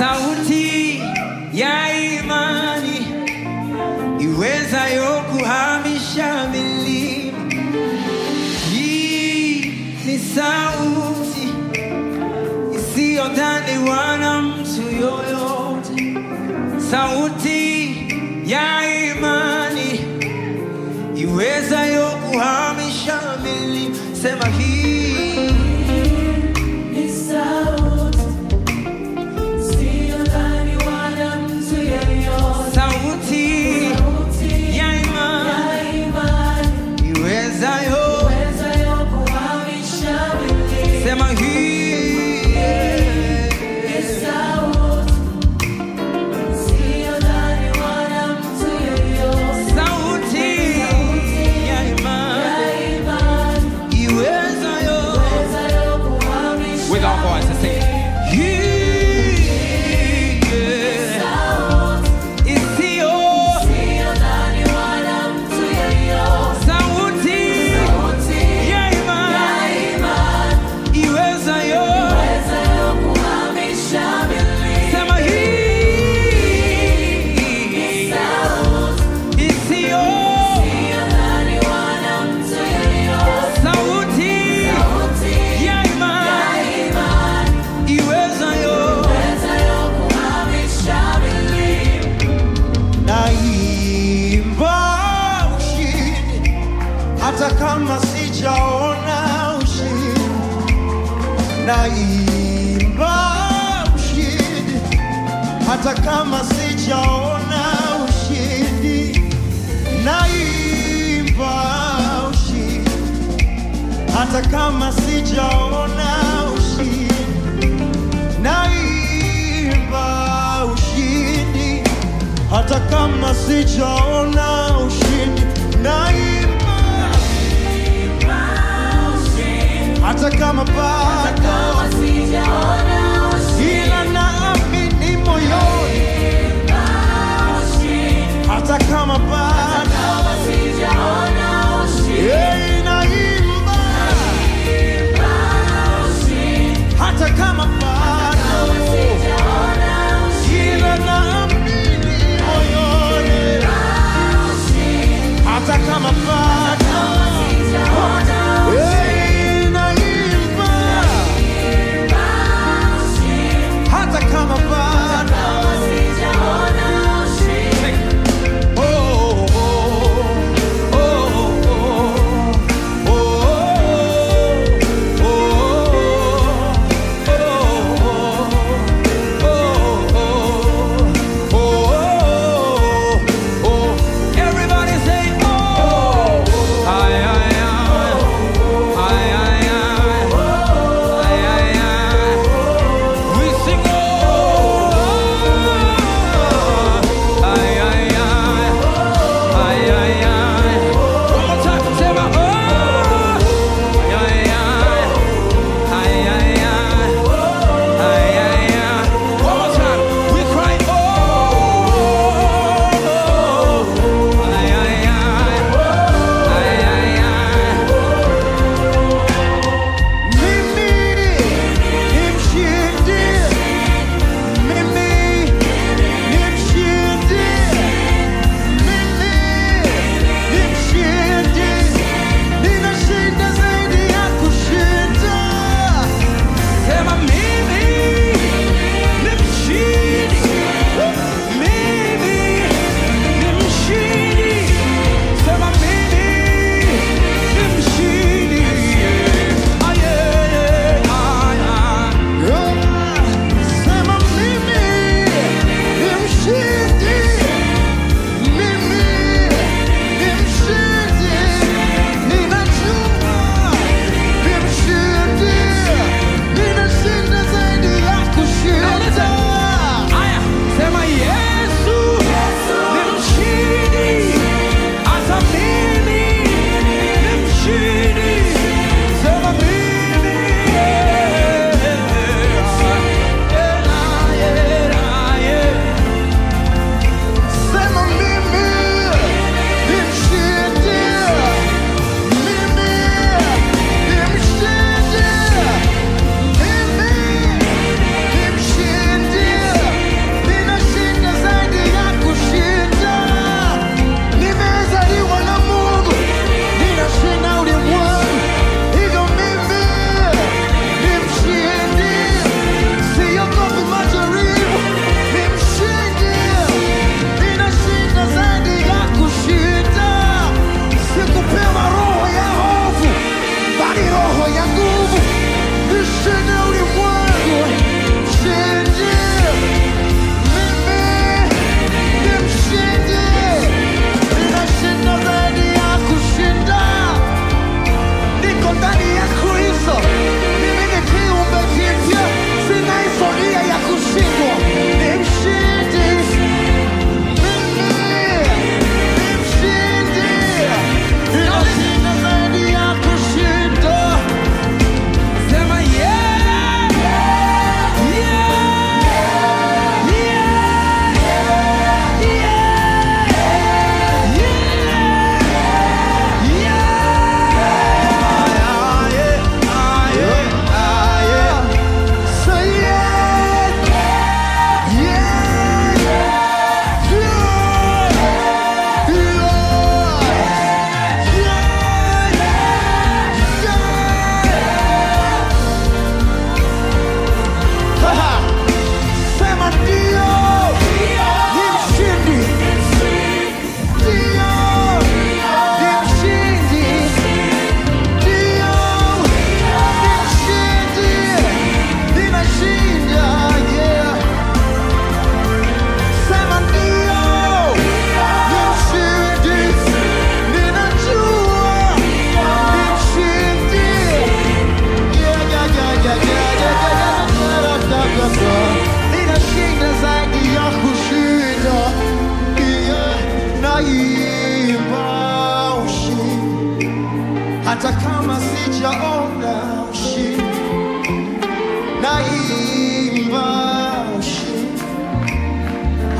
sauti ya imani iwezayo kuhamisha milima. Hii ni sauti isiyodhaniwa na mtu yoyote, sauti ya imani iwezayo kuhamisha milima. Sema hii Ni sauti isiyodhaniwa na mtu yeyote. sauti Sauti ya imani ya imani iwezayo iwezayo kuhamisha milima. sema hii Ni sauti isiyodhaniwa na mtu yeyote. sauti ya imani Ya imani iwezayo iwezayo kuhamisha with our voices sing hii sauti isiyo isiyodhaniwa na mtu yeyote. sauti Sauti ya ya imani imani iwezayo iwezayo kuhamisha milima. sema hii Sauti isiyo isiyodhaniwa na mtu yeyote. sauti Sauti ya ya imani imani iwezayo iwezayo kuhamisha milima. naimba ushindi hata kama sijaona ushindi naimba ushindi hata kama sijaona ushindi naimba ushindi hata kama sijaona ushindi naimba ushindi hata kama sijaona ushindi naimba hata kama bado Kama sijaona ushindi, ila naamini moyoni hata kama bado kama sijaona ushindi, Hey, naimba hata kama bado sijaona ushindi, ila naamini moyoni hata kama bado sijaona Hey, naimba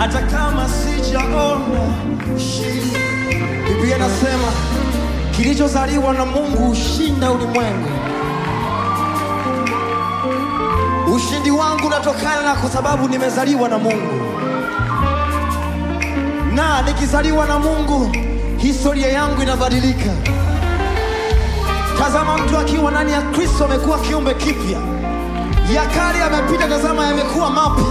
hata kama sijaona ushindi. Biblia inasema kilichozaliwa na Mungu hushinda ulimwengu. Ushindi wangu unatokana na kwa sababu nimezaliwa na Mungu, na nikizaliwa na Mungu historia yangu inabadilika. Tazama, mtu akiwa ndani ya Kristo amekuwa kiumbe kipya, ya kale yamepita, tazama yamekuwa mapya.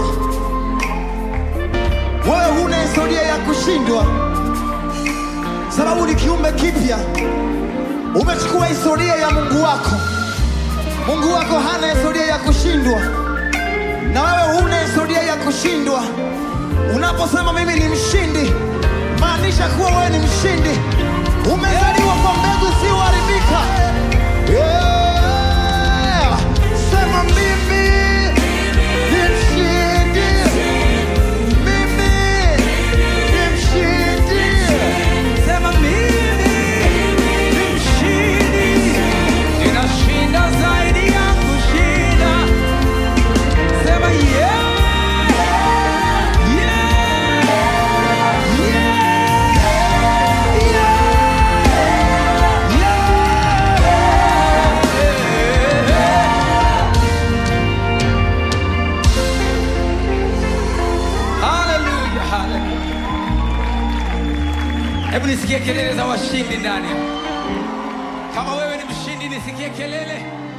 Wewe huna historia ya kushindwa, sababu ni kiumbe kipya. Umechukua historia ya Mungu wako. Mungu wako hana historia ya kushindwa, na wewe huna historia ya kushindwa. Unaposema mimi ni mshindi, maanisha kuwa wewe ni mshindi. Umezaliwa kwa mbegu isiyoharibika. Yeah! Sema mimi ni mshindi. Mimi ni mshindi. Sema mimi ni mshindi, ninashinda zaidi ya kushinda. Sema yeah, yeah, Haleluya, haleluya. Hebu nisikie kelele za washindi ndani. Kama wewe ni mshindi, nisikie kelele.